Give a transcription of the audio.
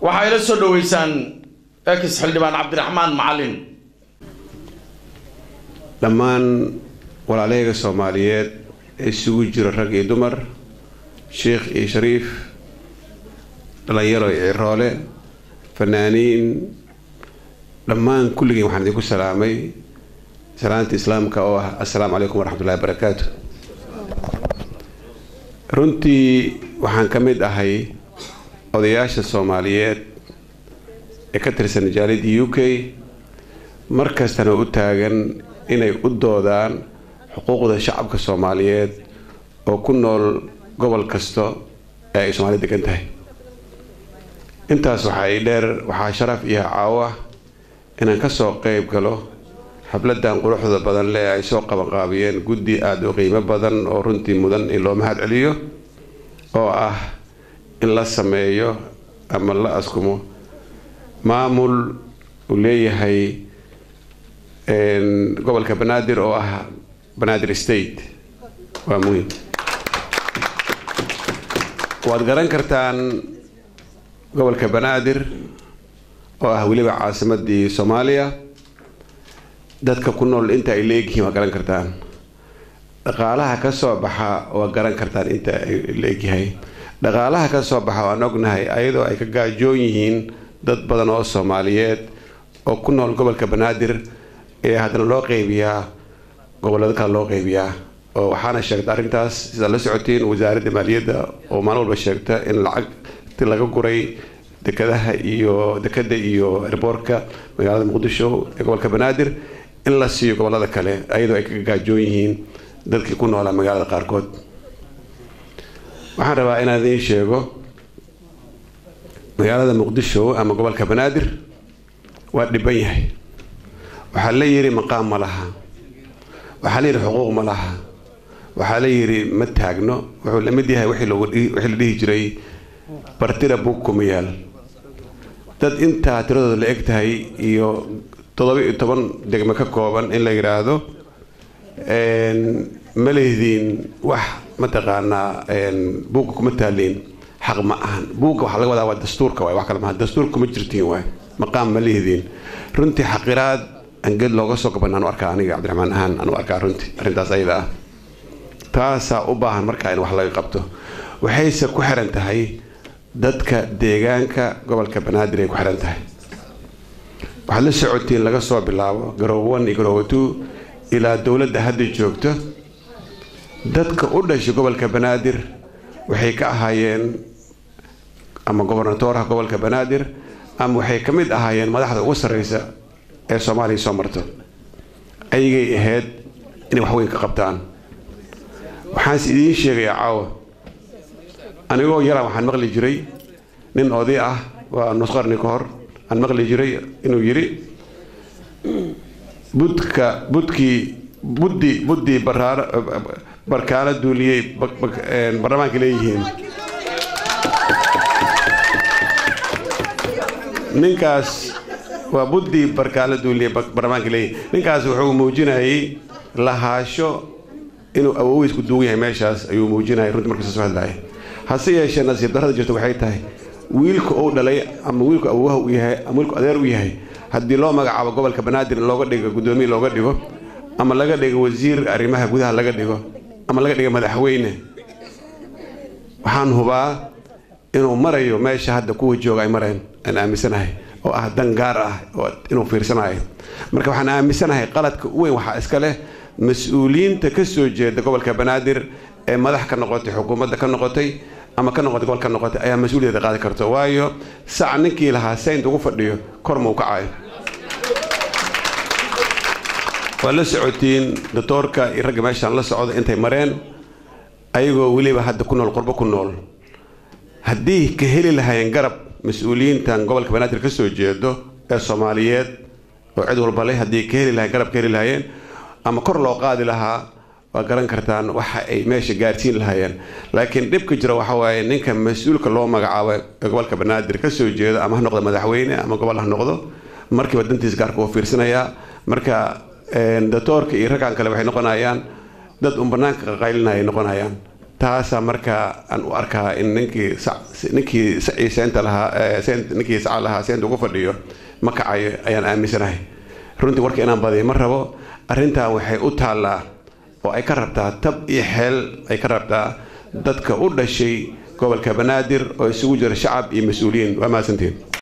waxaa ila soo dhoweysaan ex xildhibaan cabdiraxmaan macalin dhammaan walaalahayga soomaaliyeed ee isugu jiro rag iyo dumar sheikh iyo shariif dhalinyaro iyo ciroole fanaaniin dhammaan kulligiin waxaan idinku salaamay salaanta islaamka oo ah assalaamu calaykum waraxmatullahi barakaatu runtii waxaan ka mid ahay odayaasha soomaaliyeed ee ka tirsan jaalida u k mar kastana u taagan inay u doodaan xuquuqda shacabka soomaaliyeed oo ku nool gobol kasta ee ay soomaali degan tahay intaas waxaa i dheer waxaa sharaf iyo caawo ah inaan kasoo qeyb galo xafladan quruxda badan leh ay soo qabanqaabiyeen guddi aada u qiimo badan oo runtii mudan in loo mahad celiyo oo ah in la sameeyo ama la askumo maamul uu leeyahay gobolka banaadir oo ah banaadir state waa muhiim waad garan kartaan gobolka banaadir oo ah weliba caasimadii soomaaliya dadka ku nool inta ay leegyihiin waa garan kartaan dhaqaalaha ka soo baxa waa garan kartaan inta ay leegyahay dhaqaalaha ka soo baxa waan ognahay ayadoo ay ka gaajoon yihiin dad badan oo soomaaliyeed oo ku nool gobolka banaadir ee haddana loo qeybiyaa gobolada kale loo qeybiyaa oo waxaana sheegta arrintaas sidaad la socotiin wasaaradda maaliyadda oo maalin walba sheegta in lacagti laga guray dekadaha iyo dekada iyo erboorka magaalada muqdisho ee gobolka banaadir in la siiyo gobolada kale ayadoo ay ka gaajoon yihiin dadkii ku noolaa magaalada qaarkood waxaan rabaa inaan idiin sheego magaalada muqdisho ama gobolka banaadir waa dhiban yahay waxaa la yidhi maqaam ma laha waxaa la yidhi xuquuq ma laha waxaa la yidhi ma taagno wuxuu la mid yahay wixii la dhihi jiray bartira bug kuma yaal dad intaa tiradooda la eg tahay iyo toddoba iyo toban degme ka kooban in la yidhaahdo ma lehdiin wax mataqaanaa buugga kuma taaliin xaq ma ahan buugga waxaa laga wadaa waa dastuurka waay wax kale maaha dastuurka kuma jirtiin waay maqaam ma lehdiin runtii xaqiraad anged looga soo gaban anu arkaa aniga cabdiraxmaan ahaan anu arkaa runtii arrintaas ayada ah taasaa u baahan markaa in wax laga qabto waxayse ku xiran tahay dadka deegaanka gobolka banaadir ay ku xiran tahay waxaad la socotiin laga soo bilaabo garoobo one iyo garoobo two ilaa dowladda hadda joogto dadka u dhashay gobolka banaadir waxay ka ahaayeen ama gobernatoorha gobolka banaadir ama waxay ka mid ahaayeen madaxda ugu sarreysa ee soomaaliya soo marto ayagay ahayd inay waxweyn ka qabtaan waxaanse idiin sheegayaa caawa anigoo yaraan waxaan maqli jiray nin oday ah waa nus qarni ka hor aan maqli jiray inuu yidhi budka budkii buddi buddii baraaro barkaano duuliyey baarlamaanka leeyihiin ninkaas waa buddii barkaano duuliyey baarlamaanka leeyihiin ninkaas wuxuu muujinayay lahaasho inuu awowiisku duugan yahay meeshaas ayuu muujinayay runtii markuu soo hadlaayay hase yeeshee nasiib darrada jirta waxay tahay wiilka uu dhalay ama wiilku awowaha u yahay ama wiilku adeer u yahay haddii loo magacaabo gobolka banaadir in looga dhigo guddoomiye looga dhigo ama laga dhigo wasiir arrimaha gudaha laga dhigo ama laga dhigo madaxweyne waxaan hubaa inuu marayo meesha hadda kuwa jooga ay mareen aan aaminsanahay oo ah dan gaar ah oo inuu fiirsanayo marka waxaan aaminsanahay qaladka u weyn waxaa iska leh mas-uuliyiinta ka soo jeeda gobolka banaadir ee madax ka noqotay xukuumadda ka noqotay ama ka noqotay gobol ka noqotay ayaa mas-uuliyadda qaadi karta waayo sac ninkii lahaa saint ugu fadhiyo kor ma u kacayo waa la socotiin doctoorka iyo ragga meeshaan la socda intay mareen ayagoo weliba hadda ku nool qurbo ku nool haddii ka heli lahaayeen garab mas-uuliyiintan gobolka banaadir ka soo jeedo ee soomaaliyeed oo cid walba leh haddii ka heli lahayen garab ka heli lahaayeen ama kor loo qaadi lahaa waa garan kartaan waxa ay meesha gaarsiin lahaayeen laakiin dhibka jira waxa waaye ninka mas-uulka loo magacaabo ee gobolka banaadir ka soo jeedo ama ha noqdo madaxweyne ama gobol ha noqdo markiiba dantiisa gaarka uu fiirsanayaa marka doctoorka iyo raggan kale waxay noqonayaan dad un banaanka qaqaylinaya noqonayaan taasaa marka aan u arkaa in ninkii ninkii sacii seenta lahaa ninkii saca lahaa seenta ugu fadhiyo ma kacayo ayaan aaminsanahay runtii warka inaan badiyo ma rabo arrintan waxay u taallaa oo ay ka rabtaa tab iyo xeel ay ka rabtaa dadka u dhashay gobolka banaadir oo isugu jira shacab iyo mas-uuliyiin waa mahadsantiin